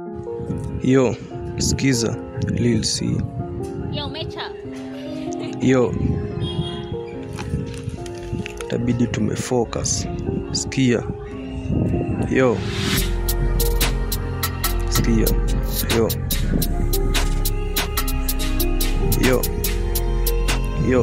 Yo, skiza Lil C. Yo, Mecha. Yo, tabidi tumefocus. Skia. Yo, skia. Yo, yo, yo.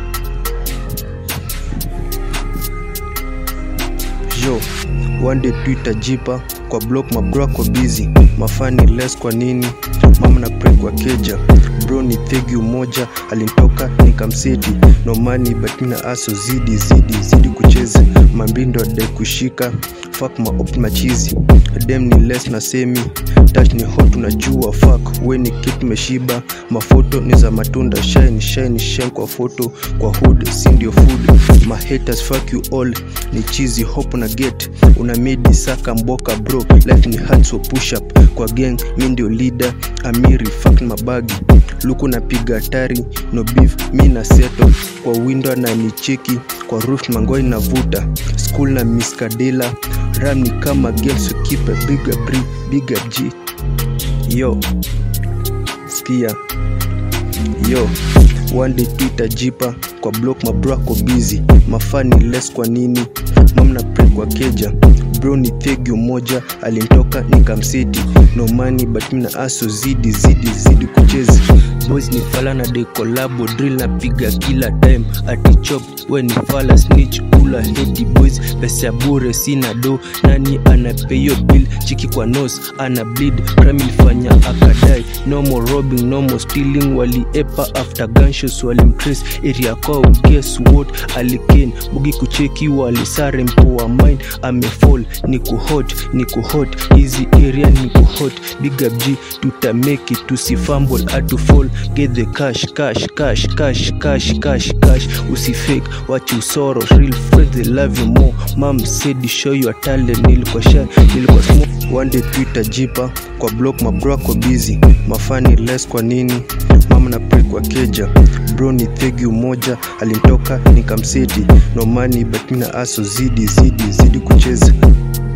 Yo, one day Twitter jipa kwa block mabro kwa busy mafani less kwa nini mama na pray kwa keja bro ni thegi umoja alinitoka nikamseti no money but mina aso zidi zidi zidi kucheza mambindo adai kushika fuck ma op machizi dem ni less na semi touch ni hot unajua fuck we ni kitu meshiba mafoto ni za matunda shine shine shine kwa foto kwa hood si ndio food my haters fuck you all ni cheesy hope na get una midi saka mboka bro life ni hard so push up kwa gang mi ndio leader amiri fuck mabagi luku napiga hatari no beef mi na seto kwa window na nicheki kwa roof mangoi navuta school na miskadela ram ni kama girls so keep a bigger bri bigger g yo skia yo one day twitter jipa kwa block mabro ako busy mafani less kwa nini mamna pre kwa keja bro ni thegi umoja alinitoka nikamseti no money but mina aso zidi zidi zidi kuchezi boys ni fala na de kolabo drill napiga kila time ati chop we ni fala snitch ula heti boys pesa ya bure sina do nani anapeyo bill chiki kwa nos ana bleed crime ilifanya akadai no more robbing no more stealing waliepa after gunshots walimtrace area kwao guess what aliken bugi kucheki walisare mpoa mind amefall ni kuhot ni kuhot hizi area ni kuhot big up g tutameki tusifumble atu fall get the cash cash cash cash cash cash cash usifake what you sorrow real friends they love you more mom said show your talent nilikuwa shy nilikuwa smoke one day twitter jipa kwa block mabro ako busy mafani less kwa nini mama na pray kwa keja bro ni thegi umoja alinitoka nikamseti no money but mina aso zidi zidi zidi kucheza